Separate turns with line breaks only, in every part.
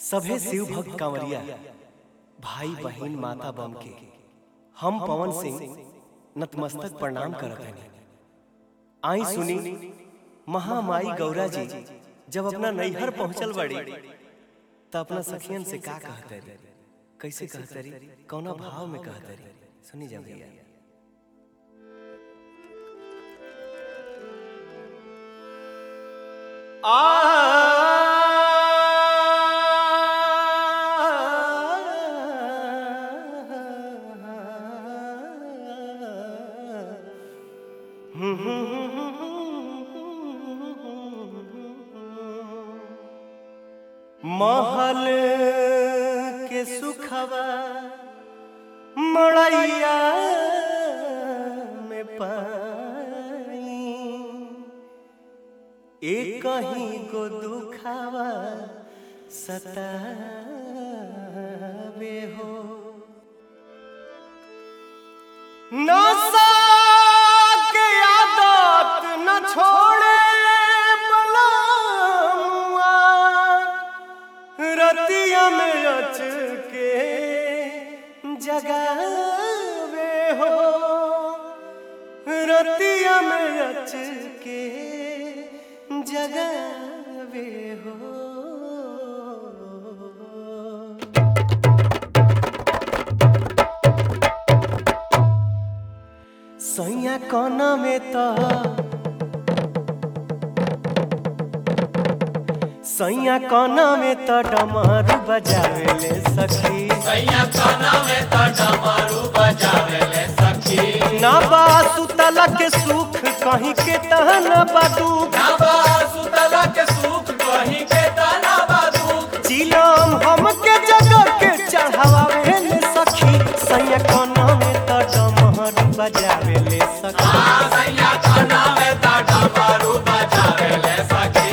सभे शिव भक्त कांवरिया भाई बहन माता बम के हम पवन सिंह नतमस्तक प्रणाम करत हनी आई सुनी महामाई गौरा जी जब अपना नैहर पहुंचल बड़ी त अपना सखियन से का कहते रे कैसे कहते रे कौना भाव में कहते रे सुनी जा भैया महल के सुखवा मड़ैया में पाई एक ही को दुखावा सतावे हो नशा के आदत न छोड़े बलमुआ रतिया में अच के जगावे हो रतिया में अच के जगावे हो सैया कोना में तो सैया कोना में तो डमरू बजावे ले सखी
सैया काना में त डमरू बजावेले सखी
ना बा सुतला के सुख कहीं के तहन बा दुख
नबा सुतला के सुख कहीं के तना बादुक
चिलम हम के जगह के चढ़ावे ले सखी सैया कोना में तो डमरू बजावे ले सखी
सैया काना में त डमरू बजावेले सखी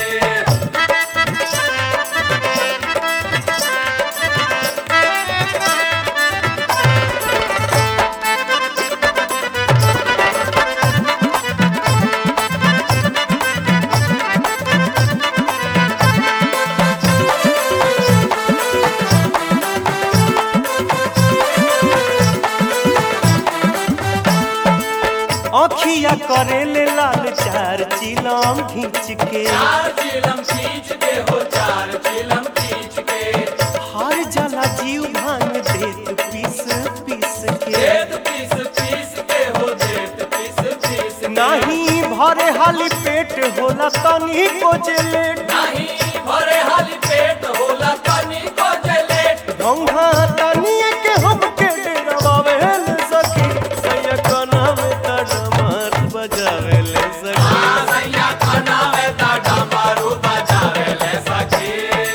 अखिया करे ले लाल चार चिलम खींच के
चार चिलम खींच के हो चार चिलम खींच के
हर जला जीव भांग देत पीस पीस के
देत पीस पीस के हो देत पीस पीस के।
नाही भरे हाली पेट होला तनी को जेले
नहीं भरे हाली पेट होला तनी को जलेट
गंगा तनी के हम के डरावे ले सखी सैया कना में तड़मर बजावे ले सखी
सैया काना में त डमरू बजावेले सखी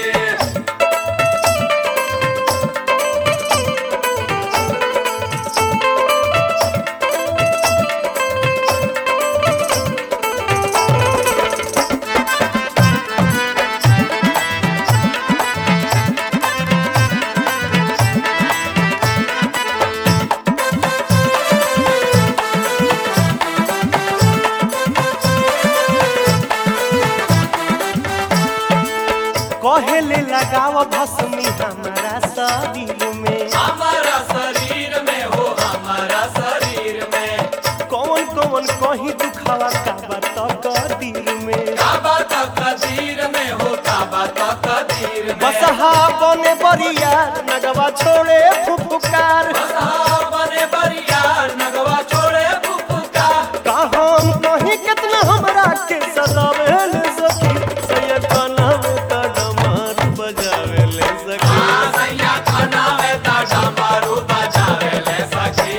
कहे ले लगाव भस्मी हमारा शरीर में
हमारा शरीर में हो हमारा शरीर में
कौन कौन कहीं दुखावा का बात कदीर में
काबा तो कदीर में हो काबा तो कदीर में
बसहा बने बरिया नगवा छोड़े फुफुकार
बसहा बने बरिया नगवा छोड़े फुफुका
का हम कहीं कितना हमरा के सदावे ले सखी सैया खाना में त डमर बजावे ले सखी
सैया खाना में ता डमरू बजावे ले सखी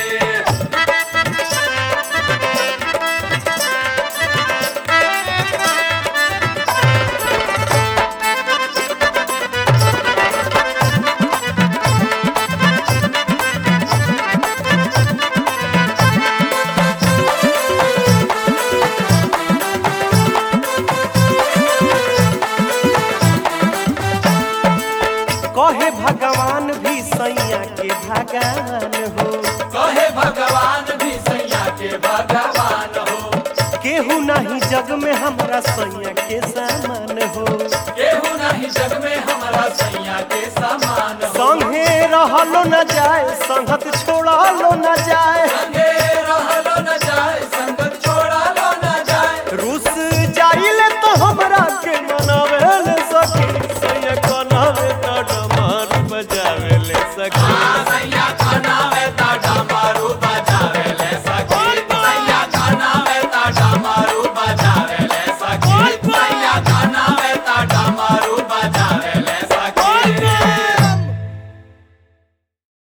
कहे भगवान भी सैया के भगवान हो
कहे भगवान भी सैया के भगवान हो
केहू नहीं जग में हमरा सैया के सामान हो
केहू नहीं जग में हमारा
न जाए संगत छोड़ा लो न जाए